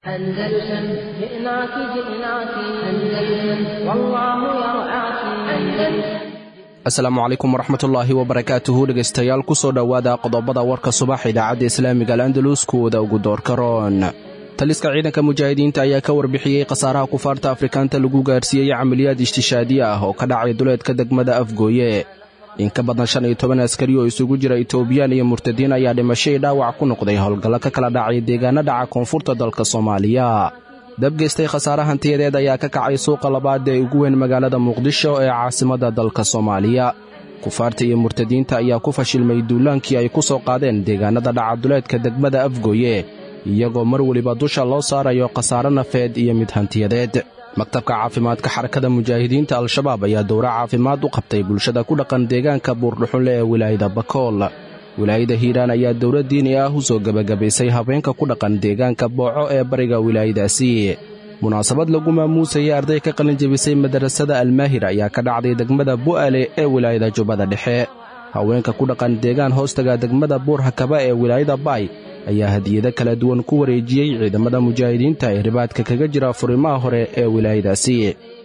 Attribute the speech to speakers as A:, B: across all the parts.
A: أندلسن جئناك جئناك أندلسن والله يرعاك أندلسن
B: asalaamu calaykum waraxmatullaahi wabarakaatuhu dhegaystayaal ku soo dhowaada qodobada warka subax idaacadda islaamiga al'andalus kuwada ugu doorka roon taliska ciidanka mujaahidiinta ayaa ka warbixiyey khasaaraha kufaarta afrikaanta lagu gaarsiiyey camaliyaad ishtishaadi ah oo ka dhacay duleedka degmada afgooye in ka badan shan iyo toban askari oo isugu jira itobiyaan iyo murtadiin ayaa dhimashay dhaawac ku noqday howlgallo ka kala dhacay deegaana dhaca koonfurta dalka soomaaliya dabgeystay khasaare hantiyadeed ayaa ka kacay suuqa labaad ee ugu weyn magaalada muqdisho ee caasimadda dalka soomaaliya kufaarta iyo murtadiinta ayaa ku fashilmay duulaankii ay ku soo qaadeen deegaanada dhacaduleedka degmada afgooye iyagoo mar weliba dusha loo saarayo khasaare nafeed iyo mid hantiyadeed maktabka caafimaadka xarakada mujaahidiinta al-shabaab ayaa dowra caafimaad u qabtay bulshada ku dhaqan deegaanka buurdhuxunle ee wilaayada bakool wilaayada hiiraan ayaa dowla diini ah u soo gebagabaysay habeenka ku dhaqan deegaanka booco ee bariga wilaayadaasi munaasabad lagu maamuusayay arday ka qalin jebisay madarasada almaahir ayaa ka dhacday degmada bu'ale ee wilaayada jubbada dhexe haweenka ku dhaqan deegaan hoostaga degmada buurhakaba ee wilaayada baay ayaa hadiyado kala duwan ku wareejiyey ciidamada mujaahidiinta ee ribaadka kaga jira furimaha hore ee wilaayadaasi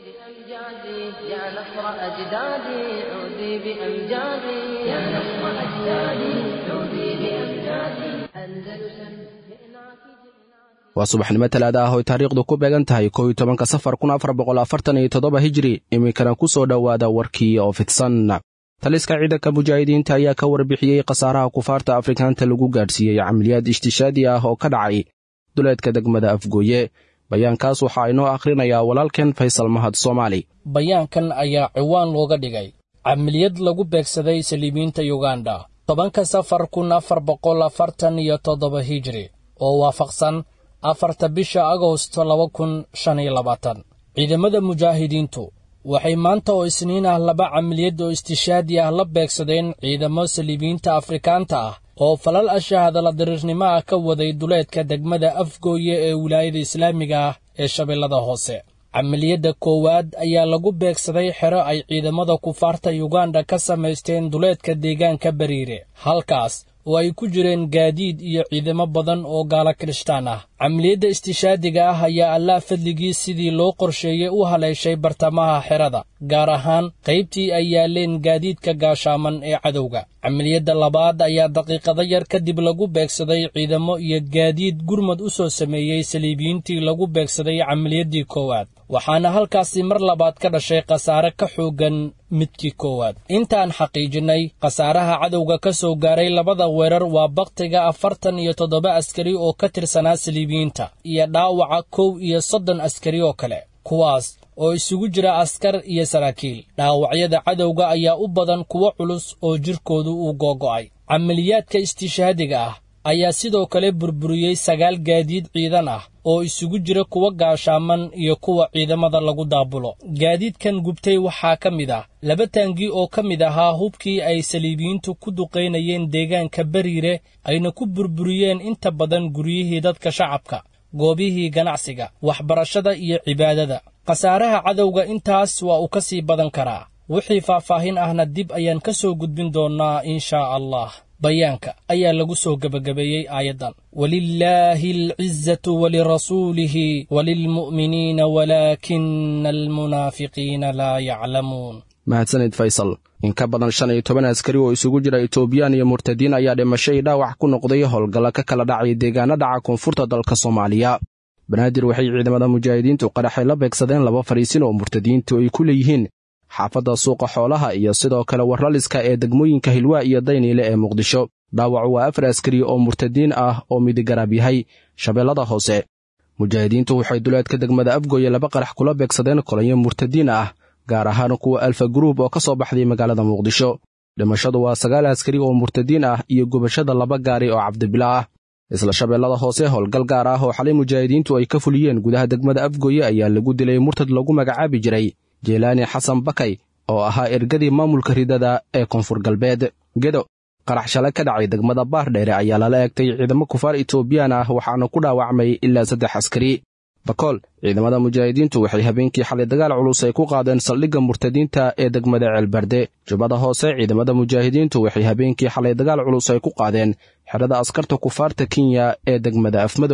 A: يا نصر أجدادي عودي بأمجادي يا نصر أجدادي عودي بأمجادي أندلسن جئناك جئناك
B: waa subaxnimo talaada ah oy taariikhdu ku beegan tahay kow iyo tobanka safar kun afar boqol afartan iyo toddoba hijri iminkana ku soo dhowaada warkii oo fidsan taliska ciidanka mujaahidiinta ayaa ka warbixiyey khasaaraha kufaarta afrikaanta lagu gaadhsiiyey camaliyaad ishtishaadi ah oo ka dhacay duleedka degmada afgooye bayaankaas waxaa inoo akhrinayaa walaalkeen faysal mahad soomaali
C: bayaankan ayaa ciwaan looga dhigay camaliyad lagu beegsaday saliibiinta yuganda tobanka safar kun afar boqol afartan iyo toddoba hijri oo waafaqsan afarta bisha agosto laba kun shan iyo labaatan ciidamada mujaahidiintu waxay maanta oo isniin ah laba camaliyad oo istishaadi ah la beegsadeen ciidamo saliibiinta afrikaanta ah oo falal ashaahadala dariirnimo ah ka waday duleedka degmada afgooye ee wilaayada islaamiga ah ee shabeellada hoose camaliyadda koowaad ayaa lagu beegsaday xero ay ciidamada kufaarta yuganda ka samaysteen duleedka deegaanka bariire halkaas oo ay ku jireen gaadiid iyo ciidamo badan oo gaalo kirishtaan ah camaliyadda istishaadiga ah ayaa allah fadligii sidii loo qorsheeyey u haleeshay bartamaha xerada gaar ahaan qaybtii ay yaaleen gaadiidka gaashaaman ee cadowga camaliyadda labaad ayaa daqiiqado yar kadib lagu beegsaday ciidamo iyo gaadiid gurmad u soo sameeyey saliibiyiintii lagu beegsaday camaliyaddii koowaad waxaana halkaasi mar labaad ka dhashay khasaare ka xooggan midkii koowaad intaan xaqiijinnay khasaaraha cadowga ka soo gaaray labada weerar waa bakhtiga afartan iyo toddoba askari oo ka tirsanaa saliibiyiinta iyo dhaawaca kow iyo soddon askari oo kale kuwaas oo isugu jira askar iyo saraakiil dhaawacyada cadowga ayaa u badan kuwo culus oo jirkoodu uu googo'ay camaliyaadka istishaadiga ah ayaa sidoo kale burburiyey sagaal gaadiid ciidan ah oo isugu jira kuwa gaashaaman iyo kuwa ciidamada lagu daabulo gaadiidkan gubtay waxaa ka mid ah laba taangi oo ka mid ahaa hubkii ay saliibiyiintu ku duqaynayeen deegaanka bariire ayna ku burburiyeen inta badan guryihii dadka shacabka goobihii ganacsiga waxbarashada iyo cibaadada khasaaraha cadowga intaas waa uu ka sii badan karaa wixii faahfaahin ahna dib ayaan ka soo gudbin doonnaa inshaa allah bayaanka ayaa lagu soo gebagabeeyey aayaddan walilaahi alcizatu walirasuulihi walilmu'miniina walaakina almunaafiqiina laa yaclamuun
B: mahadsanid faysal in ka badan shan iyo toban askari oo isugu jira itobiyaan iyo murtadiin ayaa dhimashay dhaawac ku noqday howlgalla ka kala dhacay deegaana dhaca koonfurta dalka soomaaliya banaadir waxay ciidamada mujaahidiintu qaraxay la beegsadeen laba fariisin oo murtadiintu ay ku leeyihiin xaafadda suuqa xoolaha iyo sidoo kale warlaliska ee degmooyinka hilwaa iyo dayniile ee muqdisho dhaawacu waa afar askari oo murtadiin ah oo midigaraab yahay shabeellada hoose mujaahidiintu waxay duleedka degmada afgooye laba qarax kula beegsadeen kolonyo murtadiin ah gaar ahaan kuwa alfa gruub oo ka soo baxday magaalada muqdisho dhimashadu waa sagaal askari oo murtadiin ah iyo gubashada laba gaari oo cabdibila ah isla shabeellada hoose howlgal gaar ah oo xalay mujaahidiintu ay ka fuliyeen gudaha degmada afgooye ayaa lagu dilay murtad lagu magacaabi jiray jeelaani xasan bakay oo ahaa ergadii maamulka ridada ee koonfur galbeed gedo qarax shalay ka dhacay degmada baardheere ayaa lala eegtay ciidamo kufaar itoobiyaan ah waxaana ku dhaawacmay ilaa saddex askari bakool ciidamada mujaahidiintu waxay habeenkii xalay dagaal culus ay ku qaadeen saldhigga murtadiinta ee degmada ceelbarde jubbada hoose ciidamada mujaahidiintu waxay habeenkii xalay dagaal culus ay ku qaadeen xerada askarta kufaarta kenya ee degmada afmadow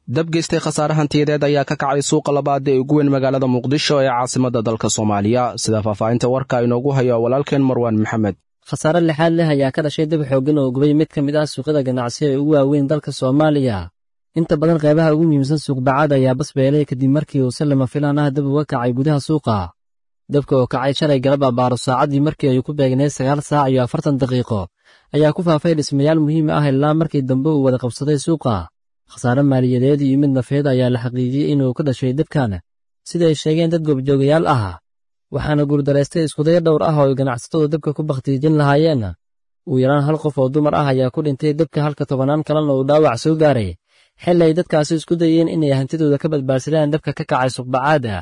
B: dab geystay khasaare hantiyadeed ayaa ka kacay suuqa labaad ee ugu weyn magaalada muqdisho ee caasimadda dalka soomaaliya sida faahfaahinta warka inoogu hayo walaalkeen marwaan maxamed
D: khasaare lixaad leh ayaa ka dhashay dab xooggan oo gubay mid ka mid ah suuqyada ganacsi ee ugu waaweyn dalka soomaaliya inta badan qaybaha ugu muhiimsan suuqbacaad ayaa basbeelay kadib markii uu si lama filaan ah dab uga kacay gudaha suuqa dabka oo kacay shalay galab abbaaro saacaddii markii ay ku beegneed sagaal saac iyo afartan daqiiqo ayaa ku faafay dhismayaal muhiim ah ilaa markii dambe uu wada qabsaday suuqa khasaare maaliyadeed iyo mid nafeed ayaa la xaqiijiyey inuu ka dhashay dabkan sida ay sheegeen dad goobjoogayaal ah waxaana guurdaraystay iskudayo dhowr ah oo ay ganacsatadu dabka ku bakhtiijin lahaayeen ugu yaraan hal qof oo dumar ah ayaa ku dhintay dabka halka tobannaan kalena uu dhaawac soo gaaray xilli ay dadkaasi isku dayeen inay hantidooda ka badbaadsadaan dabka ka kacay suqbacaada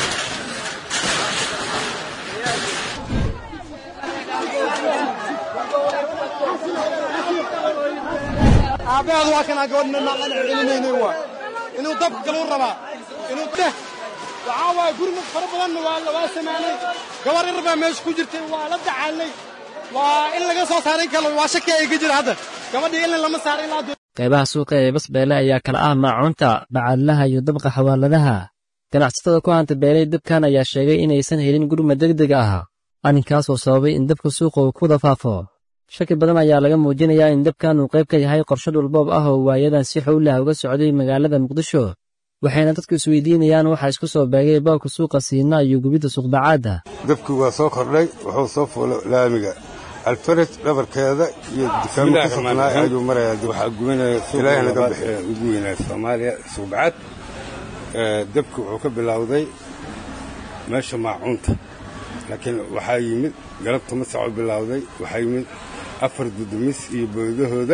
E: aabbaheedu waa kanaa gabadhna naaqan celinaynay waa inuu dabka galuu rabaa inuu deh waxaa waaye gurmud fara badanna waa waa samaanay gabar yar baa meesha ku jirtay waa la dacaalnay waa in laga soo saaray kalo waa shaki ay ka jira hadda gabadhii ilin lama saaray ilaa
D: qaybaha suuqa ee basbeele ayaa kala ah maacuunta bacaadlaha iyo dabqa xawaaladaha ganacsatada ku hanta beelay dabkan ayaa sheegay inaysan helin gurmad degdeg ah arrinkaasoo sababay in dabka suuqa uu ku wada faafo shaki badan ayaa laga muujinayaa in dabkan uu qayb ka yahay qorshe dhulboob ah oo waayadan si xowlah uga socday magaalada muqdisho waxayna dadku isweydiinayaan waxaa isku soo beegay boobka suuqa siina iyo gubidda suuqbacaadda
F: dabkii waa soo kordhay wuxuu soo fuulay laamiga alfared dhabarkeeda iyo dukaamo ka soknaay ayuu marayaa waxaa gubanaya ilaahay naga bixiya ugu weynaa soomaaliya suuqbacaad dabki wuxuu ka bilowday meesha maacuunta laakiin waxaa yimid galabta masac u bilowday waxaa yimid afar dudumis iyo boodahooda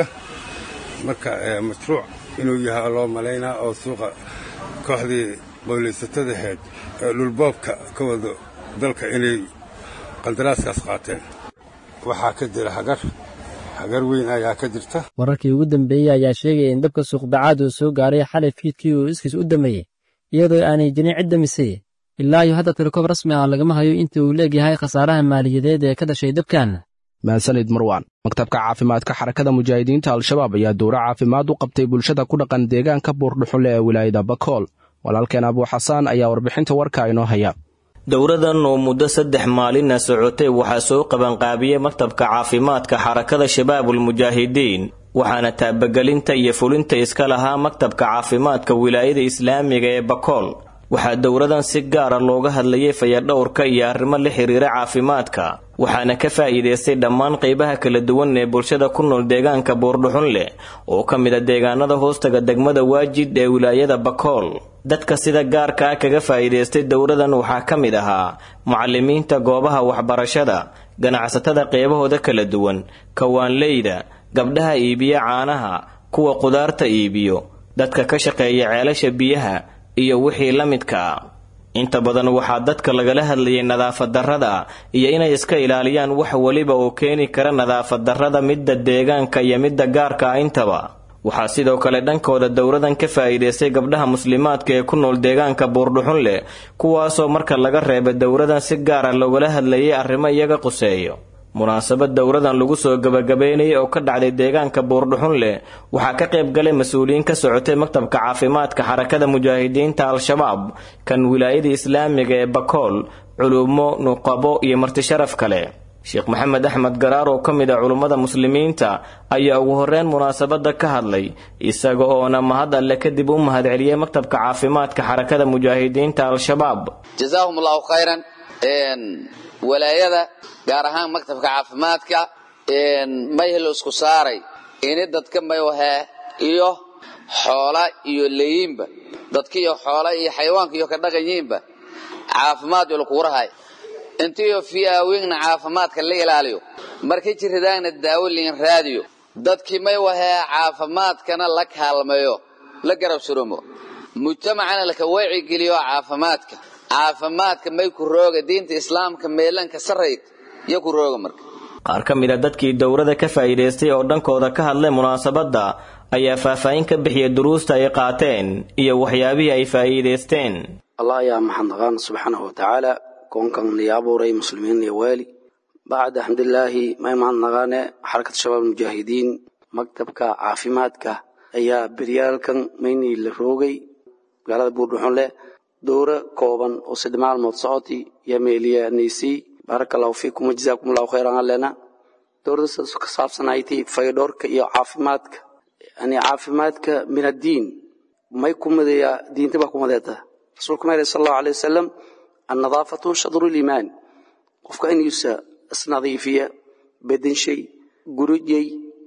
F: marka mashruuc inuu yahay loo malaynaa oo suuqa kooxdii qowlaysatadaheed ee dhulboobka ka wado dalka inay qandaraaskaas qaateen waxaa ka jira hagar hagar weyn ayaa ka jirta
D: wararkii ugu dambeeyey ayaa sheegaya in dabka suuqbacaad uu soo gaaray xalay fiidkii uu iskiis u dameeyey iyadoo aanay jirin cid damisay ilaa iyo hadda tirkoob rasmi ah lagama hayo inta uu leegyahay khasaaraha maaliyadeed ee ka dhashay dabkan
B: mahadsanid marwaan maktabka caafimaadka xarakada mujaahidiinta al-shabaab ayaa dowro caafimaad u qabtay bulshada ku dhaqan deegaanka buurdhuxule ee wilaayada bakool walaalkeen abuuxasaan ayaa warbixinta warka inoo haya
G: dowradan oo muddo saddex maalina socotay waxaa soo qabanqaabiyey maktabka caafimaadka xarakada shabaabulmujaahidiin waxaana taabagelinta iyo fulinta iska lahaa maktabka caafimaadka wilaayada islaamiga ee bakool waxaa dowradan si gaara looga hadlayay fayadhowrka iyo arrimo la xiriira caafimaadka waxaana ka faa'iidaystay dhammaan qaybaha kala duwan ee bulshada ku nool deegaanka buurdhuxun leh oo ka mid a deegaanada hoostaga degmada waajid ee wilaayada bakool dadka sida gaarka ah kaga faa'iidaystay dowradan waxaa ka mid ahaa mucalimiinta goobaha waxbarashada ganacsatada qeybahooda kala duwan kawaanleyda gabdhaha iibiya caanaha kuwa qudaarta iibiyo dadka ka shaqeeya ceelasha biyaha iyo wixii la midka ah inta badan waxaa dadka lagala hadlayay nadaafad darrada iyo inay iska ilaaliyaan wax weliba oo keeni kara nadaafad darrada midda deegaanka iyo midda gaarka ah intaba waxaa sidoo kale dhankooda dowradan ka faa'iidaystay gabdhaha muslimaadka ee ku nool deegaanka buurdhuxun leh kuwaasoo marka laga reeba dowradan si gaara loogala hadlayay arrimo iyaga quseeyo munaasabad dowradan lagu soo gabagabeynayay oo ka dhacday deegaanka buurdhuxun leh waxaa ka qayb galay mas-uuliyiin ka socotay maktabka caafimaadka xarakada mujaahidiinta al-shabaab kan wilaayada islaamiga ee bakool culumo nuqabo iyo martisharaf kale sheekh maxamed axmed garaar oo ka mid ah culummada muslimiinta ayaa ugu horreyn munaasabadda ka hadlay isaga oona mahad alle kadib u mahadceliyey maktabka caafimaadka xarakada mujaahidiinta al-shabaab
H: jazaahum allahu khayran walaayada gaar ahaan maktabka caafimaadka mayhelo isku saaray ini dadka mayahee iyo xoola iyo leeyiinba dadkiiyo xoola iyo xayawaanka iyo ka dhaqanyiinba caafimaad yo lakugu rahay intiyo fiyaawingna caafimaadka la ilaaliyo markay jirridaagna daawo liin raadiyo dadkii may wahee caafimaadkana la kaalmeeyo la garab suroomo mujtamacana laka wacigeliyo caafimaadka caafimaadka may ku rooga diinta islaamka meelanka sarayd iyo ku rooga marka
G: qaar ka mid a dadkii dowrada ka faa'iidaystay oo dhankooda ka hadlay munaasabadda ayaa faahfaahin ka bixiyay duruusta ay qaateen iyo waxyaabihii ay faa'iidaysteen
I: allah ayaa maxadnaqaan subxaanahu watacaala koonkan niyo abuuray muslimiin iyo waali bacda alxamdulilaahi may mahadnaqaane xarakata shabaab mujaahidiin maktabka caafimaadka ayaa beryaalkan maynii la roogay magaalada buurdhuxunle dowro kooban oo saddex maalmood socoti yaa meeliyaanaysay baaraka allahu fiikum wajazaakum allahu khayran allena dowradaas ka saabsanayti faydhoorka iyo caafimaadka yani caafimaadka min addiin may ku madeeyaa diinta baa ku madeeta rasuulka ma sal allahu alay wasalam annadaafatu shadru liimaan qofka inuusa isnadiifiya badanshay gurujay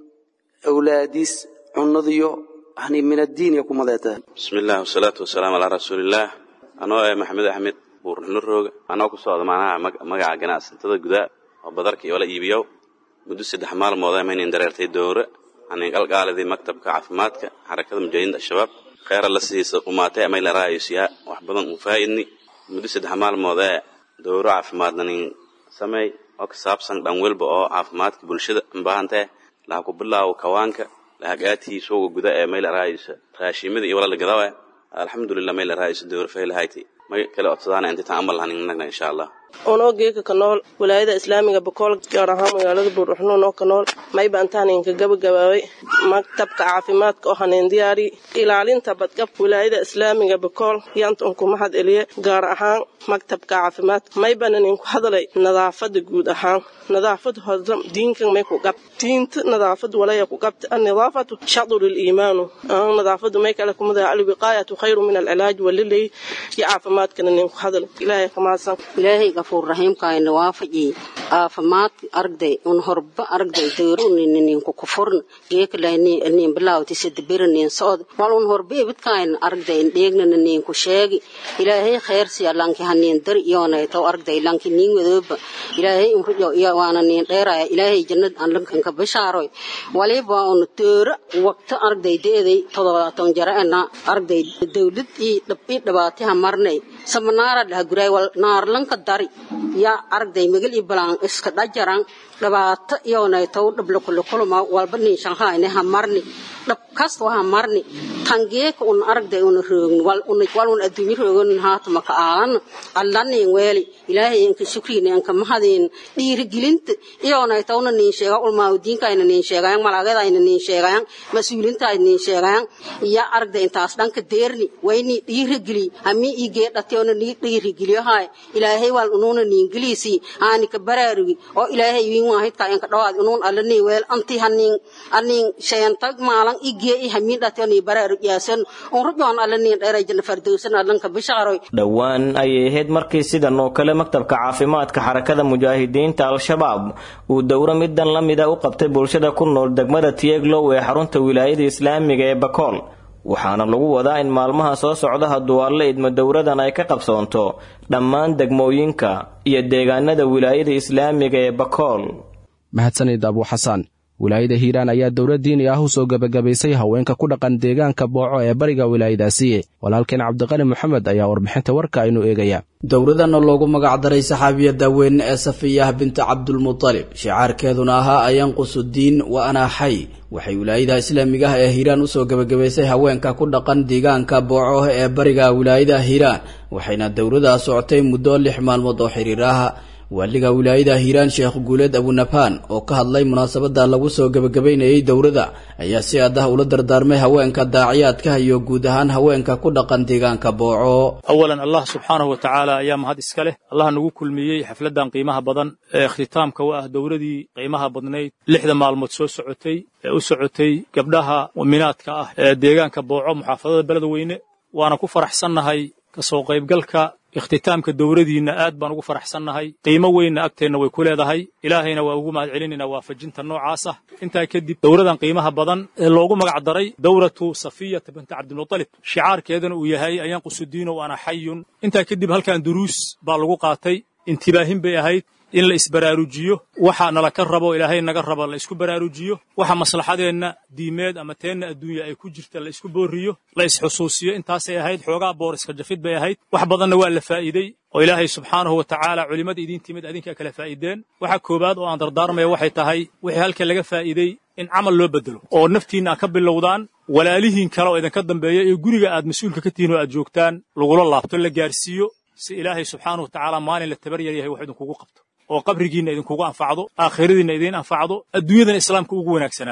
I: awlaadiis cunadiyo yani min addiin ya ku madeeta
J: bismi illah wasalaatu wasalaamu calaa rasuulillaah anoo eh maxamed axmed buurxuno rooga anoo ku socda macnaha magaca ganacsatada gudaa oo badarka iyo la iibiyow muddo saddex maalmood maynan dareertay dowre anin qalqaalidii maktabka caafimaadka xarakada mujaahidiinta al-shabaab kheyra la siisa umaatay amay la raayosiyaa wax badan u faa'idni muddo saddex maalmood ee dowro caafimaadna nin sameey oo ka saabsan dhan welba oo caafimaadka bulshada ubaahantae laha ku bilaawo kawaanka lahagaatii suuga guda ee may la raayisa raashimada iyo walala gadawa alxamdulilah may la raayisa dowro faylahayti may kale codsadaana intitaan amal lahanin nagna insha allah
K: unoo geeka ka nool walaayada islaamiga bakool gaar ahaan magaalada buurdhuxno unoo ka nool mayba antaaninka gabagabaabay maktabka caafimaadka oo haneen diyaari ilaalinta badqabka walaayada islaamiga bakool yanta unku mahad eliye gaar ahaan maktabka caafimaadka maybana ninku hadalay nadaafada guud ahaan nadaafad hoda diinkan may ku gab diinta nadaafad walaya ku gabta annadaafatu shadru liimaanu nadaafadu may kale kumada alwiqaayatu khayru min alcilaaj walilay iyo caafimaadkana ninku hadalay ilaahay kamaasan
L: gafuur raxiimkaayna waafaji aafimaad aragday un horba aragday dayrunininku kufurn geekalanin bilaawti sadabiranin socod wal un horba ibidkaayna aragday dheegnana ninku sheegi ilaahay khayrsiya lanki hanin dar iyonayto aragday lanki nin wadooba ilaahay unrujo iyo waana nin dheeraya ilaahay jannad aan lankanka bishaaroy waliba un teera waqti aragday deeday todobaatan jaraena aragday dawlad ii dhabi dhabaatiha marnay samanaara dhaha guray wal naarlanka dari yaa aragday magal i balaan iska dhajaran dhibaato iyonaytow dhablakulukuluma walba nin shanhaayne ha marni dhab kasta ha marni tangeeka un aragday una roogin wal un adduunyo roogan haatuma ka aalan allanin weeli ilaahay inka shukriina inka mahadin dhiirigelinta iyonaytowna nin sheega ulmaawdiinkayna nin sheegayan malaagadaayna nin sheegayan mas-uulintaayna nin sheegayan iya aragday intaas dhanka deerni wayni dhiirigeli hami igee dhationa ni dhiirigeliyohaay ilaahay wal unuuna niingeliisi aani ka baraarugi oo ilaahay wiin waahidka inka dhawaad unuun allani weel anti hanin anin sheentag maalan igee i hamiin dhatiyo ni baraarug yaasan unrujoon allani dheeray janna fardowsan allanka bishaaroy
G: dhowaan ayay ahayd markii sidan oo kale maktabka caafimaadka xarakada mujaahidiinta al-shabaab uu dowro midan la mida u qabtay bulshada ku nool degmada tieglow ee xarunta wilaayada islaamiga ee bakool waxaana lagu wadaa in maalmaha soo socda hadduu alle idmo dowradan ay ka qabsoonto dhammaan degmooyinka iyo deegaanada wilaayada islaamiga ee bakool
B: mahadsanid abu xasaan wilaayada hiiraan ayaa dowlad diini ah u soo gebagabaysay haweenka ku dhaqan deegaanka booco ee bariga wilaayadaasi walaalkeen cabdiqani moxamed ayaa warbixinta warka aynu eegaya
M: dowladana loogu magacdaray saxaabiyadda weyne ee safiyah binta cabdulmutalib shicaarkeeduna ahaa ayanqusu diin wa anaa xay waxay wilaayada islaamiga ah ee hiiraan usoo gebagabaysay haweenka ku dhaqan deegaanka booco ee bariga wilaayada hiiraan waxayna dowladaa socotay muddo lix maalmood oo xiriir ah waaliga wilaayada hiiraan sheekh guuleed abunabaan oo ka hadlay munaasabada lagu soo gebagabaynayay dowladda ayaa si adah ula dardaarmay haweenka daaciyaadka iyo guud ahaan haweenka ku dhaqan deegaanka booco
N: awalan allah subxaanahu wa tacaala ayaa mahad iska leh allah nagu kulmiyey xafladan qiimaha badan ee ikhtitaamka u ah dowladii qiimaha badnayd lixda maalmood soo socotay ee u socotay gabdhaha mu'minaadka ah ee deegaanka booco muxaafadada beledweyne waana ku faraxsannahay kasoo qaybgalka ikhtitaamka dowladiinna aad baan ugu faraxsannahay qiimo weynna agteenna way ku leedahay ilaahayna waa ugu mahad celinaynaa waafajinta noocaas ah intaa kadib dowladan qiimaha badan ee loogu magac daray dowlatu safiyata binti cabdilmutalib shicaarkeedana uu yahay ayanqusu diino ana xayun intaa kadib halkan duruus baa lagu qaatay intibaahin bay ahayd in la isbaraarujiyo waxa nala ka rabo ilaahay naga raba la isku baraarujiyo waxa maslaxadeenna diimeed ama teenna adduunya ay ku jirta la isku booriyo la isxusuusiyo intaasay ahayd xoogaa booriska jafid bay ahayd wax badanna waa la faa'iidey oo ilaahay subxaanahu wa tacaala culimmada idiin timid adinkaa kala faa'iideen waxa koowaad oo aan dardaarmaya waxay tahay wixii halkan laga faa'iidey in camal loo bedelo oo naftiinna aad ka bilowdaan walaalihiin kale oo idinka dambeeya ee guriga aad mas-uulka ka tihiin oo aad joogtaan lagula laabto la gaarsiiyo si ilaahay subxaanahu wa tacaala maalin la tabaryar yahay wax idinkugu qabto oo qabrigiinna idinkugu anfacdo aakhiradiinna idiin anfacdo adduunyadana islaamka ugu wanaagsanaado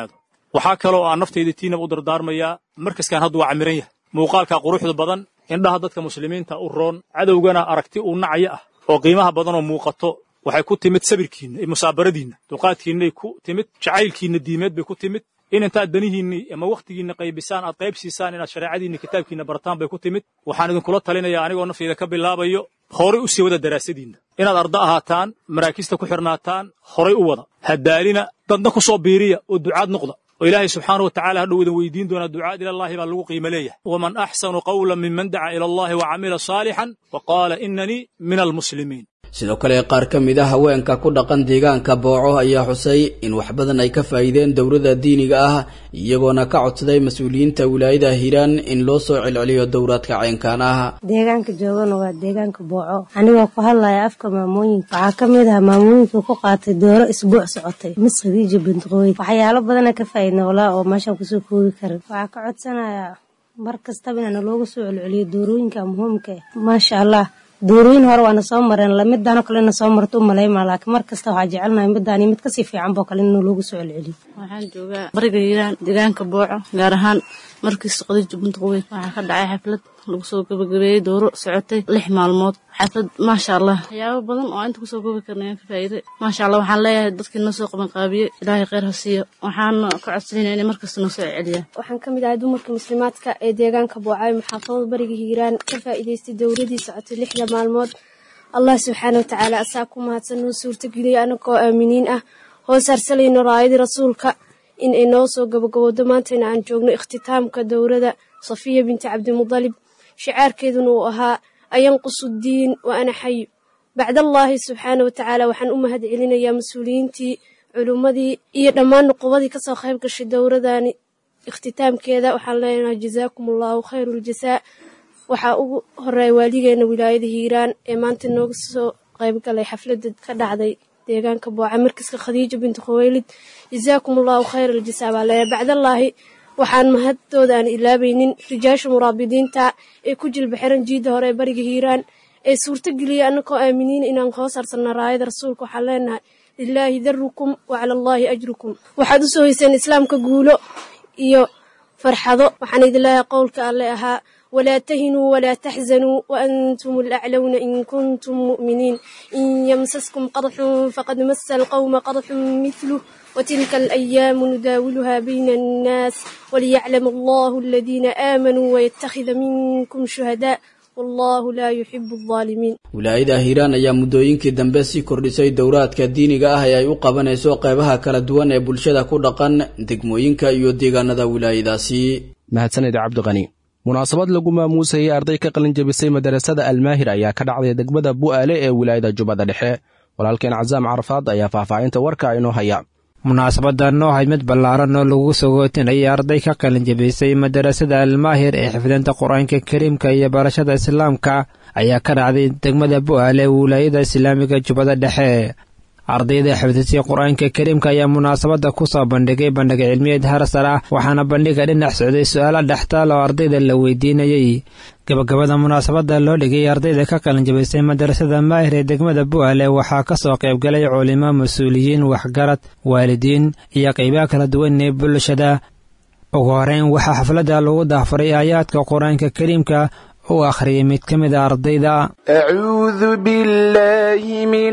N: waxaa kaloo aan naftayda tiinaba u dardaarmayaa markaskan hadda waa camiran yahay muuqaalkaa quruxda badan indhaha dadka muslimiinta u roon cadowgana aragti uu nacaya ah oo qiimaha badanoo muuqato waxay ku timid sabirkiinna iyo musaabaradiinna dulqaadkiinnay ku timid jacaylkiinna diimeed bay ku timid in intaad danihiinni ama wakhtigiinna qaybisaan aad qayb siisaan inaad shareecadiinna kitaabkiinna bartaan bay ku timid waxaan idinkula talinayaa anigoo naftayda ka bilaabayo horay u sii wada daraasadiinna inaad arda ahaataan maraakista ku xidhnaataan horay u wada haddaalina dadna ku soo biiriya oo ducaad noqda oo ilaahay subxaanahu wa tacala hadhow idin weydiin doonaa ducaad ilallaahi baa lagu qiimo leeyahay waman axsanu qawlan miman daca ila allahi wa camila saalixan wa qaala inanii min almuslimiin
M: sidoo kale qaar ka mid a haweenka ku dhaqan deegaanka booco ayaa xusay in wax badan ay ka faa'iideen dowladda diiniga ah iyagoona ka codsaday mas-uuliyiinta wilaayada hiiraan in loo soo celceliyo dowraadka caynkaan ah
O: deegaanka joogana waa deegaanka booco anigoo ku hadlaya afka maamooyinka waxaa ka mid ah maamooyinka ku qaatay dooro isbuuc socotay mis khadiija bintiqooy waxyaalo badana ka faa'iidna walaa oo meeshaan kusoo koogi karin waxaa ka codsanayaa mar kastaba inaana looga soo celceliyo doorooyinka muhiimka ah maasha allah doorooyin hore waana soo mareen midaanoo kale ina soo marto u malaymaa laakiin mar kasta waxaa jecelnahay midaan iyo mid kasii fiican boo kale inuu loogu soo celceliyo
P: waxaan joogaa bariga hiiraan deegaanka booco gaar ahaan markiis qadiija buntuqweyn waxaa ka dhacay xaflad lagu soo gabagabeeyey dooro socotay lix maalmood xaflad maasha allah waxyaabo badan oo inta kusoo gobi karna ayaan ka faa'iiday maasha allah waxaan leeyahay dadkii noo soo qabanqaabiye ilaahay kheyr ha siiyo waxaana ka codsanayna inay markasta noo soo celceliyaan
Q: waxaan ka mid ahay dumarka muslimaadka ee deegaanka boocaayo maxaafadada bariga hiiraan ka faa'iidaystay dowladii socotay lixda maalmood allah subxaana watacaala asaa ku mahadsan noo suurtageliyay anagoo aaminiin ah hoos harsalayno raayadii rasuulka in ay noo soo gabagabowdo maantayna aan joogno ikhtitaamka dowrada safiya binti cabdimudalib shicaarkeeduna uu ahaa ayanqusu diin wa ana xayu bacdallaahi subxaana watacaala waxaan u mahad celinayaa mas-uuliyiintii culimmadii iyo dhammaan nuqubadii kasoo qayb gashay dowradani ikhtitaamkeeda waxaan leenahay jazaakum allahu khayru ljasaa waxaa ugu horeeya waaligeena wilaayada hiiraan ee maanta nooga soo qaybgalay xafladda ka dhacday deegaanka booca markiska khadiija binti khuweylid jazaakum allahu khayra aljasaa baa leeyahay bacdallaahi waxaan mahadooda aan ilaabaynin rijaasha muraabidiinta ee ku jilba xiran jiidda hore ee bariga hiiraan ee suurtageliyay annagoo aaminiin inaan hoos harsanna raayada rasuulka waxaan leenahay lilaahi darukum wa cala allaahi ajrukum waxaad u soo hayseen islaamka guulo iyo farxado waxaan idin leeyahay qowlka alle ahaa walaa tahinuu walaa taxzanuu waantum alaclowna in kuntum mu'miniin in yamsaskum qadxun faqad masa alqowma qadxun mithluh وتلك الأيام نداولها بين الناس وليعلم الله الذين آمنوا ويتخذ منكم شهداء والله لا يحب الظالمين
M: wilaayada hiiraan ayaa muddooyinkii dambe sii kordhisay dowraadka diiniga ah ee ay u qabanayso qeybaha kala duwan ee bulshada ku dhaqan degmooyinka iyo deegaanada wilaayadaasi
B: mahadsanid cabdiqani munaasabad lagu maamuusayay arday ka qalin jebisay madarasada almaahir ayaa ka dhacday degmada bu'aale ee wilaayada jubbada dhexe walaalkeen casaam carafaad ayaa faahfaahinta warka inoo haya
R: munaasabadan oo ahayd mid ballaaran oo lagu sagootinayay arday ka qalin jebisay madarasada almaahir ee xifdinta qur-aanka kariimka iyo barashada islaamka ayaa ka dhacday degmada bu'aale ee wilaayada islaamiga jubbada dhexe ardayda xifdisay qur-aanka kariimka ayaa munaasabadda ku soo bandhigay bandhig cilmiyeed harsar ah waxaana bandhiga dhinac socday su-aalo dhextaal oo ardayda la weydiinayey gabagabada munaasabadda loo dhigay ardayda ka qalinjabaysay madarasada maahir ee degmada bu'aale waxaa ka soo qaybgalay culimo mas-uuliyiin waxgarad waalidiin iyo qaybaha kala duwan ee bulshada ugu horeyn waxaa xafladda lagu dahfuray aayaadka qur-aanka kariimka u akhriyay mid ka mid a ardayda
S: acuudu billahi min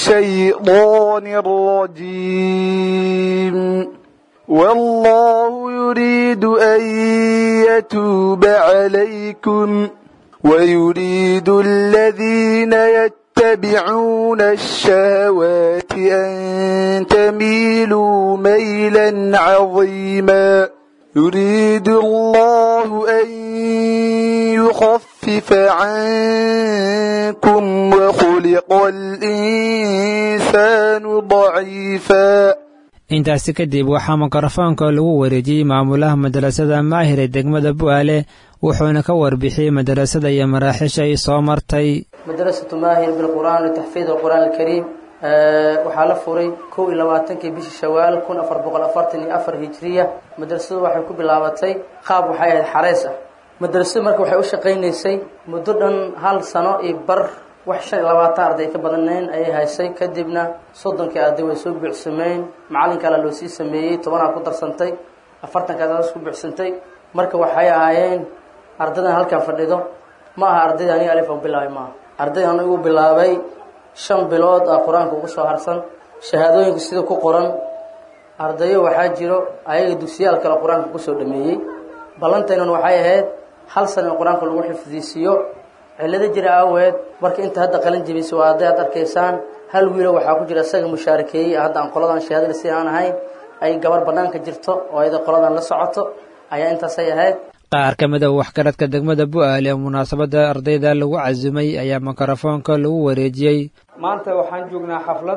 S: ashaydaani alrajiim wallahu yuriidu an yatuuba calaykum ويريد الذين يتبعون الشهوات أن تميلوا ميلا عظيما يريد الله أن يخفف عنكم وخلق الإنسان ضعيفا
R: intaasi kadib waxaa mikrofoonka lagu wareejiyey maamulaha madarasada maahir ee degmada bu'aale wuxuuna ka warbixiyey madarasada iyo maraaxiisha ay soo martay
T: madrasatu maahir bilqur'aan litaxfiid alqur'aan alkariim waxaa la furay kow iyo labaatankii bishii shawaal kun afar boqol afartan iyo afar hijiriya madrasadu waxay ku bilaabatay qaab waxay ahayd xareys ah madrasadu marka waxay u shaqaynaysay muddo dhan hal sano iyo bar wax shan iyo labaatan arday ka badanayn ayay haysay kadibna soddonkii arday way soo buuxsameyn macalin kale loo sii sameeyey tobanaa ku darsantay afartankaas adas ku buuxsantay marka waxay ahaayeen ardaydan halkan fadhido ma aha ardaydii aniga alif aan bilaabay maaha arday aan igu bilaabay shan bilood ah qur-aanka ugu soo harsan shahaadooyinka sida ku qoran ardayo waxaa jiro ayaga dugsiyaal kale qur-aanka kusoo dhameeyey ballantaynan waxay ahayd hal sana in qur-aanka lagu xifdiisiiyo cillado jira aaweed marka inta hadda qalin jebisay waa arday aad arkaysaan hal wiilo waxaa ku jira isaga mushaarakeeyey hadda aan qoladan shahaadada si aan ahayn ay gabar banaanka jirto oo ayada qoladan la socoto ayaa intaasay ahayd
R: qaar ka mid a waxgaradka degmada bu'aale ee munaasabadda ardayda lagu casumay ayaa mikrofoonka lagu wareejiyey
U: maanta waxaan joognaa xaflad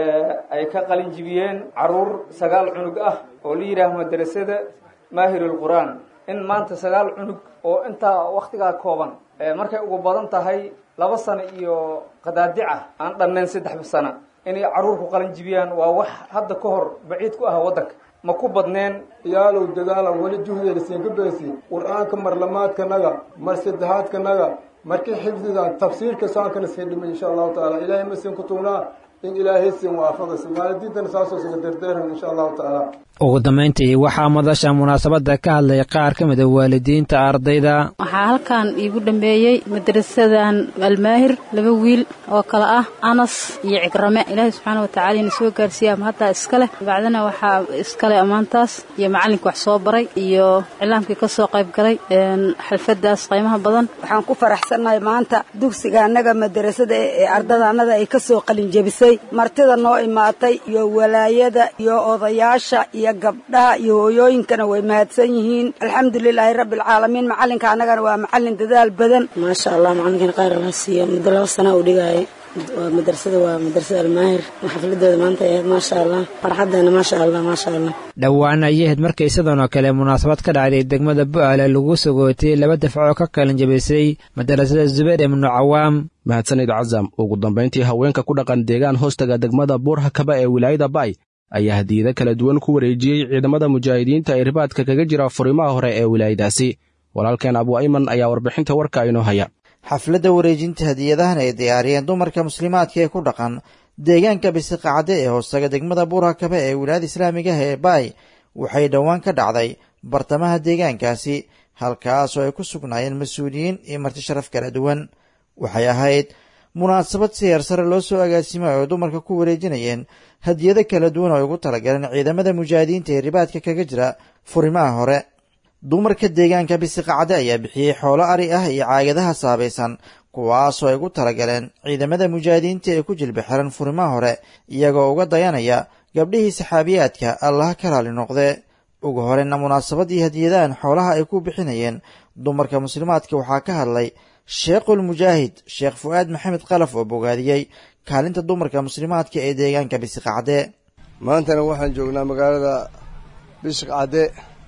U: ay ka qalin jibiyeen caruur sagaal cunug ah oo la yidhaaha madrasada maahirul qur-aan in maanta sagaal cunug oo intaa wakhtigaa kooban markay ugu badan tahay laba sano iyo qadaadica aan dhannayn saddex sano inay caruurku qalin jibiyaan waa wax hadda ka hor baciid ku ah waddanka ma ku badneen
V: yaalow dagaalan weli juhdeerisiinka beesi qur-aanka marlamaadkanaga mar saddexaadkanaga markii xifdidan tafsiirka saankana sii dhimay insha allahu tacaala ilaahay ma siin ku tugnaa in ilaahay siin waafaqaysa waalidiintana saasoo siga derdeeran insha allahu tacaala
R: ugu dambayntii waxaa madasha munaasabadda ka hadlay qaar ka mid a waalidiinta ardayda
W: waxaa halkan iigu dhambeeyey madrasadan almaahir laba wiil oo kale ah anas iyo cigrame ilaahay subxaana watacaala ina soo gaarsiiya ama haddaa iskale bacdana waxaa iskale ammaantaas iyo macallinka wax soo baray iyo cilaamkii ka soo qayb galay xalfadaas qiimaha badan
X: waxaan ku faraxsannahay maanta dugsiga annaga madrasada ee ardada annada ay ka soo qalinjebisay martida noo imaatay iyo walaayada iyo odayaasha iyo gabdhaha iyo hooyooyinkana way mahadsan yihiin alxamdulilaahi rabbi alcaalamiin macalinka annagana waa macalin dadaal badan
L: maasha allah macalinkan qaar la siiyo muddo laba sana uu dhigaayo waa madrasada waa madrasada almaahir xafladooda maanta ahayd maasha allah farxadeena maasha allah maasha allah
R: dhowaan ayay ahayd markay sidan oo kale munaasabad ka dhacday degmada bu'aale lagu sogootay laba dafcoo ka kalin jabisay madrasada zubayr ibnu cawaam
B: mahadsanid casam ugu dambayntii haweenka ku dhaqan deegaan hoostaga degmada buurhakaba ee wilaayada bay ayaa hadiyado kala duwan ku wareejiyey ciidamada mujaahidiinta ee ribaadka kaga jira furimaha hore ee wilaayadaasi walaalkeen abu ayman ayaa warbixinta warka inoo haya
Y: xafladda wareejinta hadiyadahan ay diyaariyeen dumarka muslimaadka ee ku dhaqan deegaanka bisiqacadde ee hoostaga degmada buurhakabe ee wilaayada islaamigaha ee baay waxay dhowaan ka dhacday bartamaha deegaankaasi halkaasoo ay ku sugnaayeen mas-uuliyiin iyo marti sharaf kala duwan waxay ahayd munaasabad si heer sare loo soo agaasimay oo dumarka ku wareejinayeen hadiyado kala duwan oo ay ugu talagaleen ciidamada mujaahidiinta ee ribaadka kaga jira furimaha hore dumarka deegaanka bisiqacade ayaa bixiyey xoolo ari ah iyo caagadaha saabaysan kuwaasoo ay ugu talagaleen ciidamada mujaahidiinta ee ku jilba xiran furimaha hore iyagoo uga dayanaya gabdhihii saxaabiyaadka allaha ka raali noqde ugu horeyna munaasabadii hadiyadahan xoolaha ay ku bixinayeen dumarka muslimaadka waxaa ka hadlay sheekhulmujaahid sheekh fu'aad maxamed kalaf oo bogaadiyey kaalinta dumarka muslimaadka ee deegaanka bisiqacde
Z: maantana waxaan joognaa magaalada bisiqcadde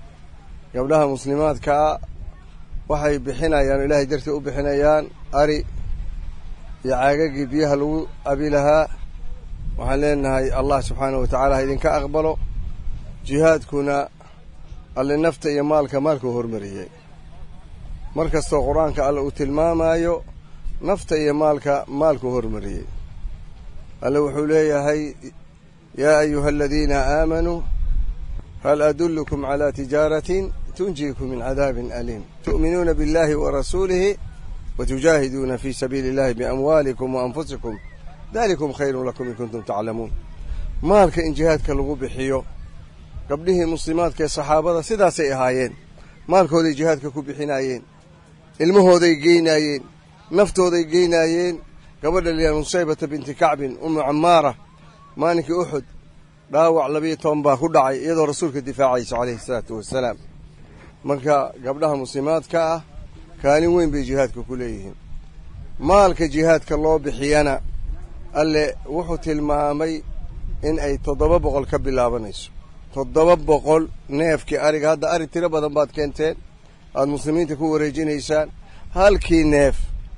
Z: gabdhaha muslimaadkaa waxay bixinayaan ilaahay dartii u bixinayaan ari iyo caagagii biyaha lagu abi lahaa waxaan leenahay allah subxaanahu wa tacaala ha idinka aqbalo jihaadkuna alle nafta iyo maalka maalkuu hormariyey mar kastoo qur-aanka alle uu tilmaamaayo nafta iyo maalka maalkuu hormariyey alle wuxuu leeyahay yaa ayuha aladiina aamanuu hal adullukum calaa tijaaratin tunjiikum min cadaabin aliim tu'minuuna biاllahi wa rasuulihi wa tujaahiduuna fii sabiili illahi biamwaalikum wa anfusikum dalikum khayrun lakum in kuntum taclamuun maalka in jihaadka lagu bixiyo gabdhihii muslimaadka ee saxaabada sidaasay ahaayeen maalkooday jihaadka ku bixinaayeen ilmahooday geynaayeen naftooday geynaayeen gabadha liyaa nusaybata binti kacbin umu camaara maalinkii uxud dhaawac labiyo toban baa ku dhacay iyadoo rasuulka difaacayso calayhi salaatu wasalaam marka gabdhaha muslimaadka ah kaalin weyn bay jihaadka ku leeyihiin maalka jihaadka loo bixiyana alle wuxuu tilmaamay in ay toddoba boqol ka bilaabanayso toddoba boqol neefkii ariga hadda ari tiro badan baad keenteen aada muslimiinta ku wareejinaysaan halkii neef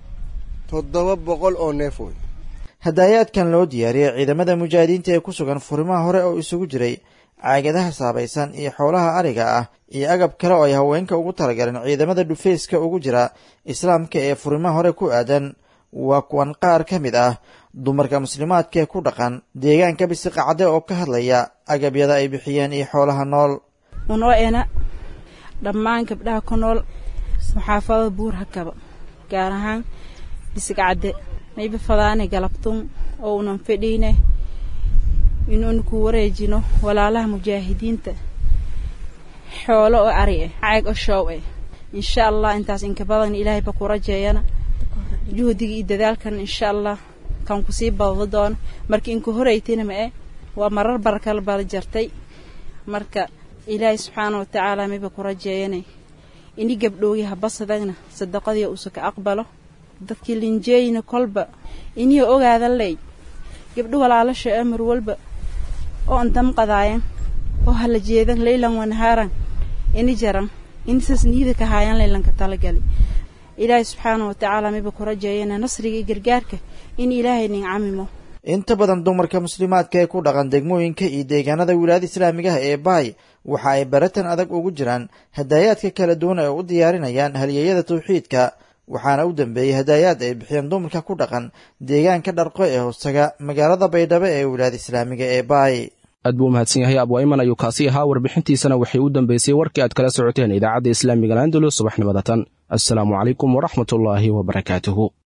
Z: toddoba boqol oo neef wey
Y: hadaayaadkan loo diyaariyey ciidamada mujaahidiinta ee ku sugan furimaha hore oo isugu jiray caagadaha saabaysan iyo xoolaha ariga ah iyo agab kale oo ay haweenka ugu talagaleen ciidamada dhufeyska ugu jira islaamka ee furimaha hore ku aadan waa kuwan qaar ka mid ah dumarka muslimaadka ee ku dhaqan deegaanka bisiqacde oo ka hadlaya agabyada ay bixiyeen iyo xoolaha nool
W: unoo ena dhammaan gabdhaha ku nool maxaafada buur hakaba gaar ahaan bisigcadde mayba fadaane galabtun oo unan fedhiine inuun ku wareejino walaalaha mujaahidiinta xoolo oo ari ah caag oo shoow ah insha allah intaas inka badan ilaahay ba ku rajeeyana juhdiga iyo dadaalkan insha allah kan kusii badado doono marka inku horeytina ma eh waa marar barakala bala jartay marka ilaahay subxaana watacaala mayba ku rajeeyanay ini gabdhoogi habasadagna sadaqadii uusa ka aqbalo dadkii linjeeyina kolba inii ogaada ley gabdho walaalasha ee mar walba oo an damqadaayan oo hala jeedan leylan wanahaaran ini jaran inisas niyada ka haayan leylanka talagali ilaahay subxaana watacaala mayba ku rajeeyana nasriga iyo gargaarka in ilaahay nin camimo
Y: inta badan dumarka muslimaadka ee ku dhaqan degmooyinka iyo deegaanada wilaayada islaamigaha ee baay waxa ay baratan adag ugu jiraan hadaayaadka kala duwan ee u diyaarinayaan halyeeyada tawxiidka waxaana u dambeeyey hadaayaad ay bixiyeen dumarka ku dhaqan deegaanka dharqo ee hoostaga magaalada baydhabo ee wilaayada islaamiga ee baay
B: aad buu umahadsan yahay abwayman ayuu kaasi ahaa warbixintiisana waxay u dambeysay warkii aad kala socoteen idaacadda islaamiga landalus subaxnimada tan assalaamu calaykum waraxmatullaahi wabarakaatuhu